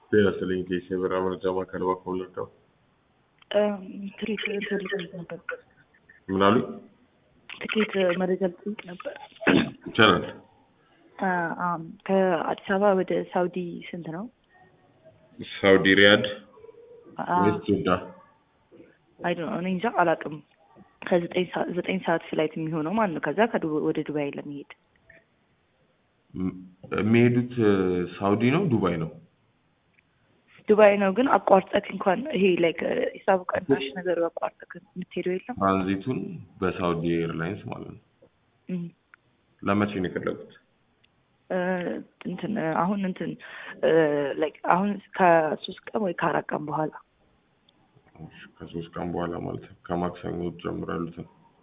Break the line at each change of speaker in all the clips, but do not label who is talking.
ጤና ይስጥልኝ ኬስ የበራ መረጃ ማዕከል እባክዎ ልርዳው?
ትኬት ልፈልግ ነበር።
ምን አሉኝ?
ትኬት መረጃ ልጠይቅ ነበር።
ይቻላል።
አም፣ ከአዲስ አበባ ወደ ሳውዲ ስንት ነው?
ሳውዲ ሪያድ
አ-
ወይስ ጅዳ?
አይ ዶንት ኖ እኔ እንጃ አላውቅም። ከዘጠኝ ሰዓት ዘጠኝ ሰዓት ፍላይት የሚሆነው ማለት ነው። ከዛ ከዱ- ወደ ዱባይ ለመሄድ
ም- የሚሄዱት ሳውዲ ነው ዱባይ ነው?
ዱባይ ነው ግን አቋርጠክ እንኳን ይሄ ላይክ ሂሳቡ ቀናሽ ነገሩ አቋርጠክ የምትሄደው የለም።
ትራንዚቱን በሳውዲ ኤርላይንስ ማለት ነው።
እም፣
ለመቼ ነው የፈለጉት?
እ፣ እንትን አሁን እንትን ላይክ አሁን ከሶስት ቀን ወይ ከአራት ቀን በኋላ
እሺ፣ ከሶስት ቀን በኋላ ማለት ነው። ከማክሰኞ ጀምሮ ያሉትን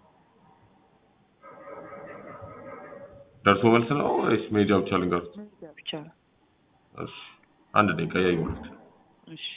ደርሶ መልስ ነው ወይስ ሜጃ ብቻ ልንገሩት?
ብቻ ነው።
እሺ፣ አንድ ደቂቃ ያዩሉት።
እሺ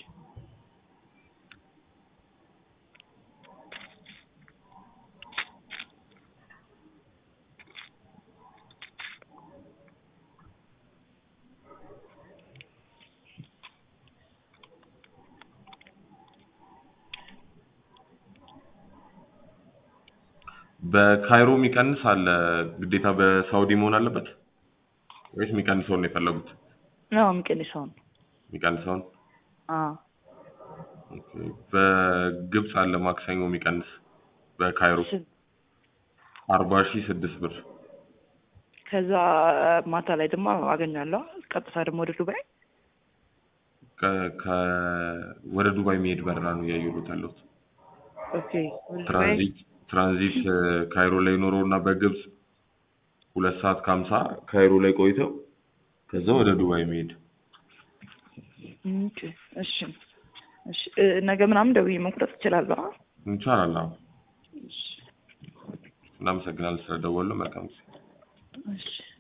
በካይሮ የሚቀንስ አለ። ግዴታ በሳውዲ መሆን አለበት ወይስ የሚቀንሰውን ነው የፈለጉት?
ነው የሚቀንሰውን
የሚቀንሰውን
አዎ
ኦኬ። በግብፅ አለ ማክሰኞ የሚቀንስ በካይሮ
ስንት?
አርባ ሺህ ስድስት ብር
ከዛ ማታ ላይ ደግሞ አገኛለሁ። ቀጥታ ደግሞ ወደ ዱባይ
ከ- ከ- ወደ ዱባይ የሚሄድ በረራ ነው እያየሁት ያለሁት።
ኦኬ ወደ ዱባይ
ትራንዚት ትራንዚት እ፣ ካይሮ ላይ ኖረው እና በግብፅ ሁለት ሰዓት ከሀምሳ ካይሮ ላይ ቆይተው ከዛ ወደ ዱባይ የሚሄድ
ኦኬ እሺ እሺ እ፣ ነገ ምናምን ደውዬ መቁረጥ እችላለሁ። አ?
ይቻላል። አዎ።
እሺ
እናመሰግናለን ስለደወሉ። መልካም ጊዜ።
እሺ